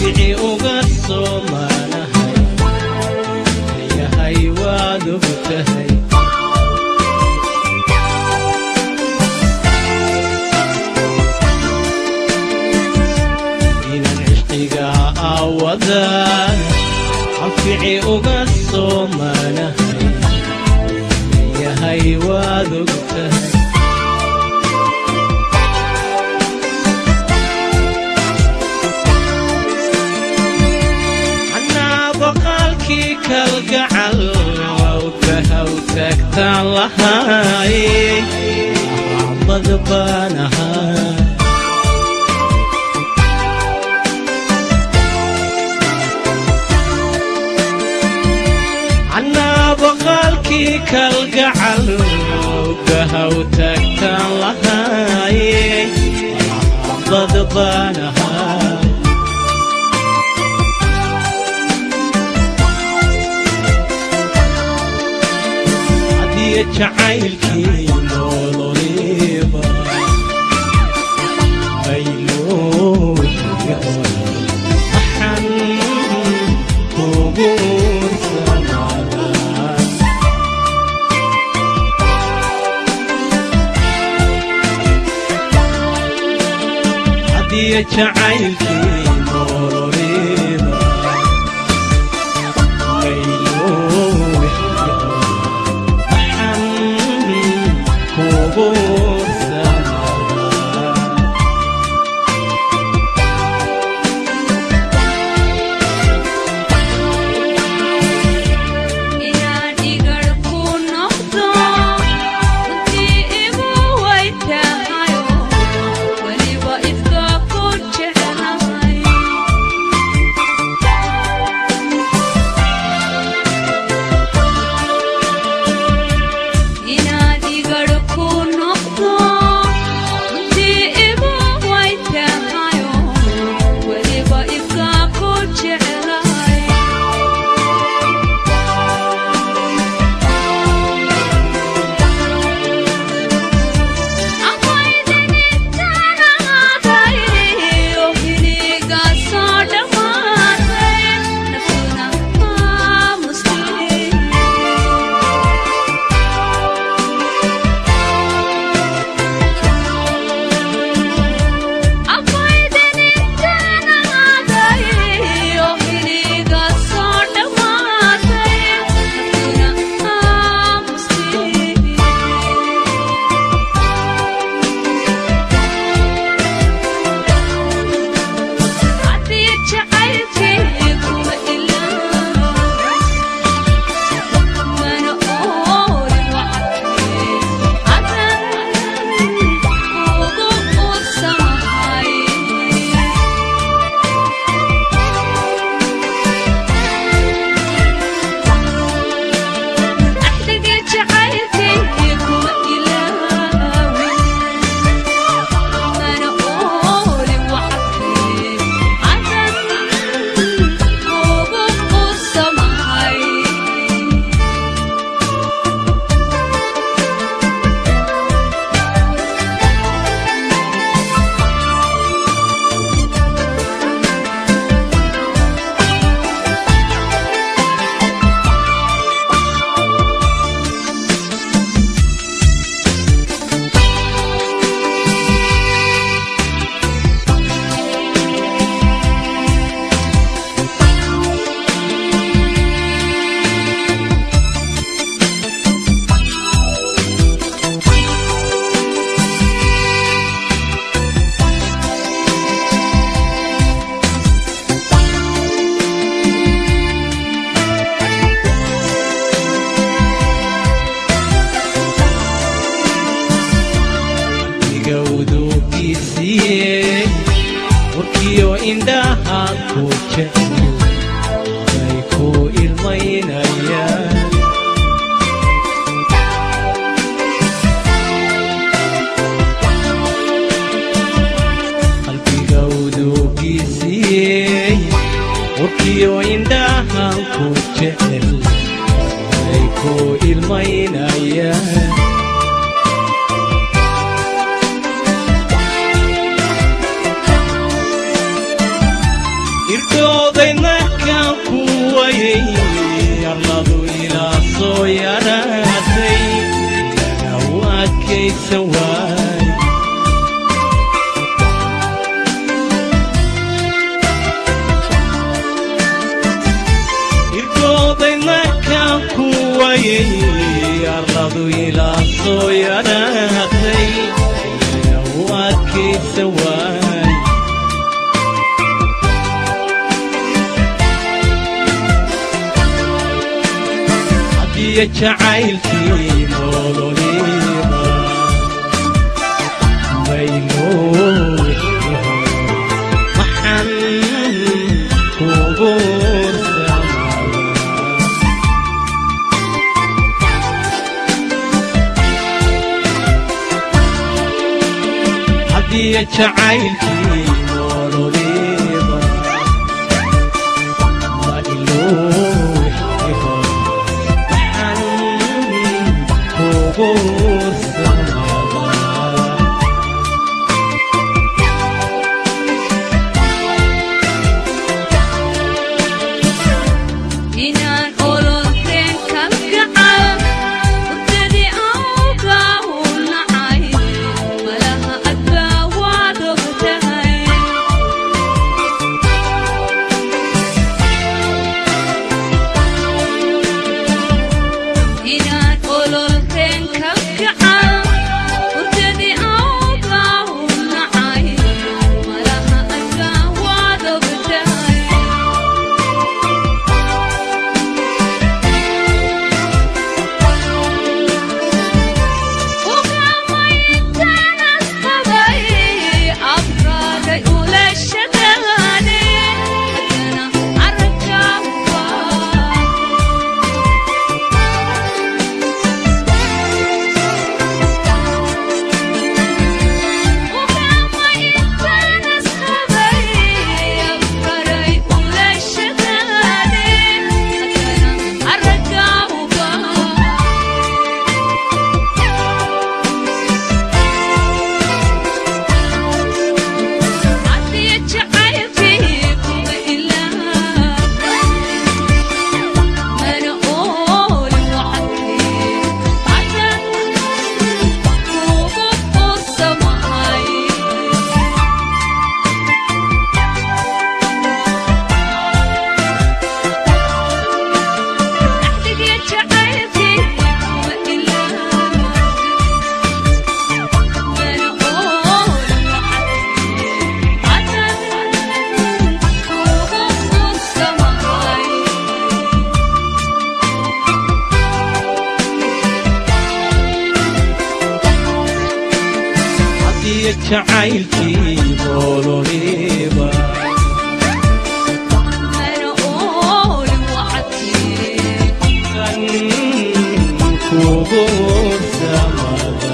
anfici uga soomanahay yahay waad og tahay inan cishqiga aawadaan anfici uga soomanahay yahay waad og tahay anaa boqaalkii kalgacal wawka haw taagtaan lahay axbad baan ahaa anaa boqaalkii kalgacal wawka haw taagtaan lahay axbad baan ahaa hadiya jacaylkii nololiba bayloojiga waxaan kugu samadaa hadiya jacaylkii nololiba bayloojiga kugu samadaa inaan igar ku noqdo runtii igu way tahayo weliba idka ku jeclahay inaad igar ku noqdo runtii igu way tahayo weliba idka ku jeclahay gawdugiisiye warkiyo indhaha ku jecel ay ku ilmaynayaan qalbigawdugiisiye warkiyo indhaha ku jecel ay ku ilmaynayaan irko waayey arladu ilaa soo yaraatay u adkaysa waay hadiyo jacaylkii nololiba maynooy maxan kugu hadiyo jacaylkii nololiba ma ilooy maxan kugu samadaa inaan ololteen kalgacal hurdadii awgaa u nacay malaha adbaa waad ogtahay inaan ololteen kalgacal hurdadii awgaa u nacay malaha adbaa waad ogtahay hadiyo jacaylkii nololiba kan kugu samada